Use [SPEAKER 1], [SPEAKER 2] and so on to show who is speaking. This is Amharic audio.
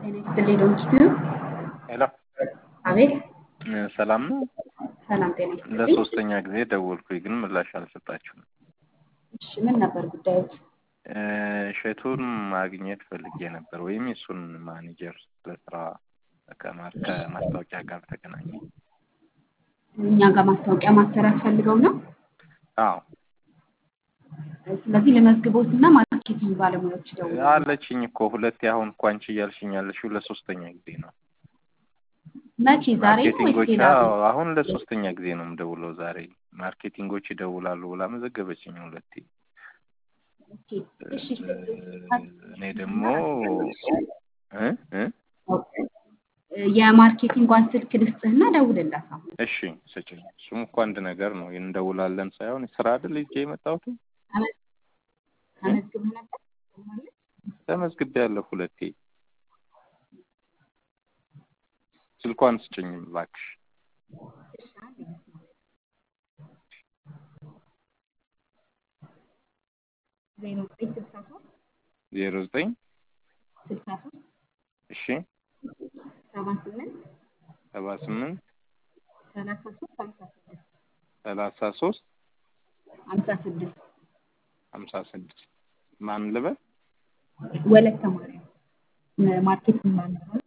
[SPEAKER 1] ጤና ይስጥልኝ ዶክተር
[SPEAKER 2] ሄሎ
[SPEAKER 1] አቤት
[SPEAKER 2] ሰላም ነው።
[SPEAKER 1] ሰላም ጤና ይስጥልኝ
[SPEAKER 2] ለሶስተኛ ጊዜ ደወልኩኝ፣ ግን ምላሽ አልሰጣችሁም።
[SPEAKER 1] እሺ ምን ነበር ጉዳዮች
[SPEAKER 2] እሸቱን ማግኘት ፈልጌ ነበር፣ ወይም የእሱን ማኔጀር ለስራ ከማ- ከማስታወቂያ ጋር ተገናኘ።
[SPEAKER 1] እኛ ጋር ማስታወቂያ ማሰራት ፈልገው ነው
[SPEAKER 2] አዎ
[SPEAKER 1] ስለዚህ ለመዝግቦት እና ማርኬቲንግ ባለሙያዎች ደውሉ
[SPEAKER 2] አለችኝ እኮ ሁለቴ። አሁን እኮ አንቺ እያልሽኝ ያለሽው ለሶስተኛ ጊዜ ነው።
[SPEAKER 1] መቼ ዛሬ ነው ወይስ
[SPEAKER 2] ማርኬቲንጎች
[SPEAKER 1] ሌላ
[SPEAKER 2] አዎ፣
[SPEAKER 1] ጊዜ?
[SPEAKER 2] አሁን ለሶስተኛ ጊዜ ነው የምደውለው ዛሬ። ማርኬቲንጎች ይደውላሉ ብላ መዘገበችኝ ሁለቴ።
[SPEAKER 1] ኦኬ እሺ
[SPEAKER 2] እኔ ደግሞ እ እ
[SPEAKER 1] የማርኬቲንጓን ስልክ ልስጥህና ደውልላት አሁን
[SPEAKER 2] እሺ ስጭኝ። እሱም እኮ አንድ ነገር ነው። እንደውላለን ሳይሆን ስራ አይደል ይዤ የመጣሁት።
[SPEAKER 1] ተመዝ- ተመዝግበህ ነበር ማለት
[SPEAKER 2] ተመዝግቤያለሁ ሁለቴ። ስልኳን ስጭኝ እባክሽ።
[SPEAKER 1] እሺ አንድ ይመስላል ዜሮ ዘጠኝ ስልሳ ሶስት
[SPEAKER 2] ዜሮ ዘጠኝ
[SPEAKER 1] ስልሳ ሶስት
[SPEAKER 2] እሺ
[SPEAKER 1] ሰባ ስምንት
[SPEAKER 2] ሰባ ስምንት
[SPEAKER 1] ሰላሳ ሶስት ሀምሳ ስድስት
[SPEAKER 2] ሰላሳ ሶስት
[SPEAKER 1] ሀምሳ ስድስት
[SPEAKER 2] ሀምሳ ስድስት ማን ልበል?
[SPEAKER 1] ወለተ ማርያም ማርኬቲንግ ባለሙያ